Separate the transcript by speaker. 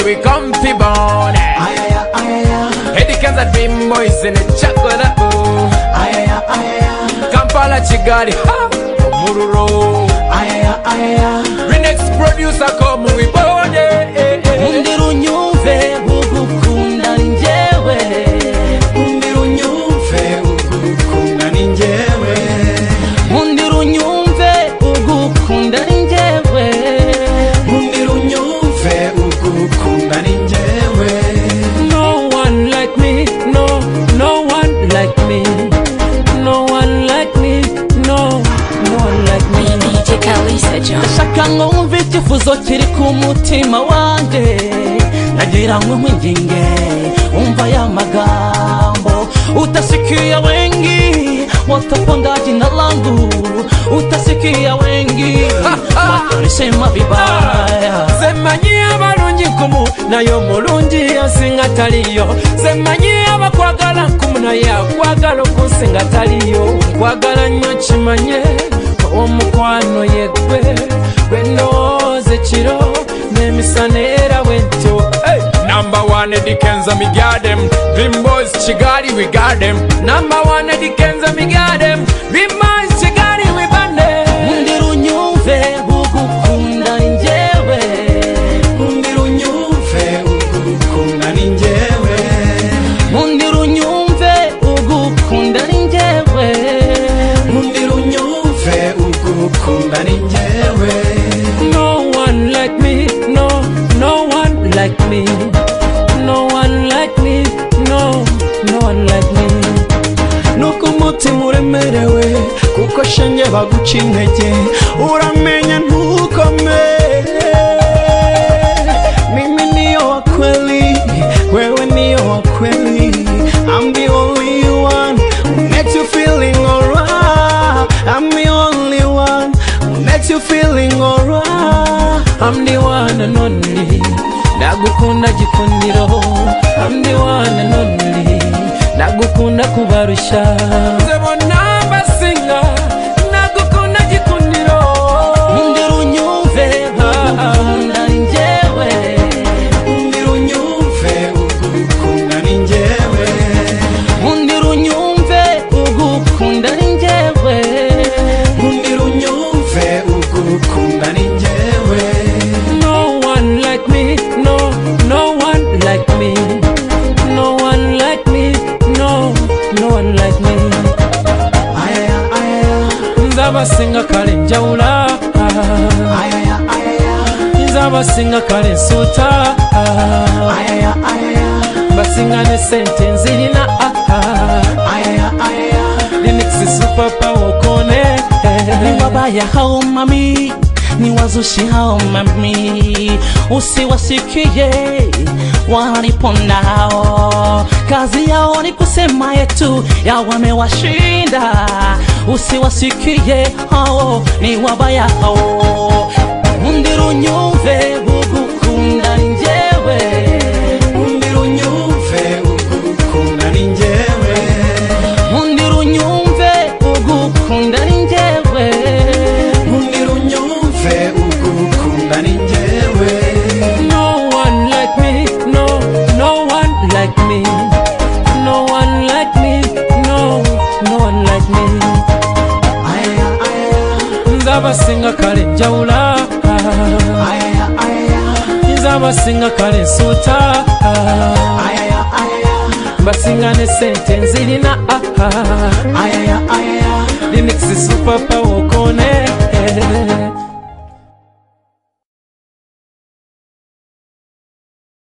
Speaker 1: we come fi born Edikenza dream boys in the chocolate boo Kampala Kigali ha Omururo Renex producer come we born eh, eh, eh.
Speaker 2: umbwira unyumve ugukunda ni njyewe umbwira unyumve ugukunda ni njyewe umbwira unyumve ugukunda ni njyewe umbwira unyumve ugukunda ni njyewe no one like me no no one like me no one like me no no one like me
Speaker 3: DJ Kalisa John.
Speaker 2: ndashaka ngo wumve icyifuzo kiri ku mutima wanjye nagira ngo nkwinginge wumva ya magambo utasikia wengi watopo jina langu utasikia wengi watolisema vibaya
Speaker 1: zemanyi abalungi nkumu naye omulungi yansinga taliyo zemanyi abakwagala nkumu naye akwagala okunsinga taliyo nkwagala nnyo kimanye omukwano yegwe gwe ndowooza ekiro n'emisana era bwentyo Number one Eddie Kenza, me got them. Dream boys, Chigari, we got them. Number one Eddie Kenza, me got them. Dream boys, Chigari, we got them.
Speaker 2: umbwira unyumve ugukunda ni njyewe umbwira unyumve ugukunda ni njyewe umbwira unyumve ugukunda ni njyewe umbwira unyumve ugukunda ni njyewe no one like me no no one like me no one like me no no one like me nuko umutima uremerewe kuko shinge baguca intege uramenya ntukomere mimi niyo wa kweli wewe niyo wa kweli I'm the only one who makes you feeling alright I'm the only one who makes you feeling alright I'm the one and only ndagukunda gikundiro I'm the one and only ndagukunda kubarusha
Speaker 1: Nze bonna mbasinga, nagukunda gikundiro.
Speaker 2: umbwira unyumve ugukunda ni njyewe umbwira unyumve ugukunda ni njyewe umbwira unyumve ugukunda ni njyewe umbwira unyumve ugukunda ni njyewe no one like me no no one like me no one like me no no one like me nzabasinga kale njawula nzabasinga kale nsuuta basinga ne sente nzirina linix supapa wokone ni wabaya hao mami ni wazushi hao mami usiwasikie walipo nao kazi yao ni kusema yetu ya wamewashinda usiwasikie hao ni wabaya hao mundiru nyumve gugukunda ni njewe mundiru nyumve ugukunda ni njewe Mundiru nyumve ugukunda ni njyewe Mundiru nyumve ugukunda ni njyewe No one like me no no one like me No one like me no no one like me Nzabasinga kale njawula Nzabasinga kale nsuuta basinga ne sente nzirina aha remix super power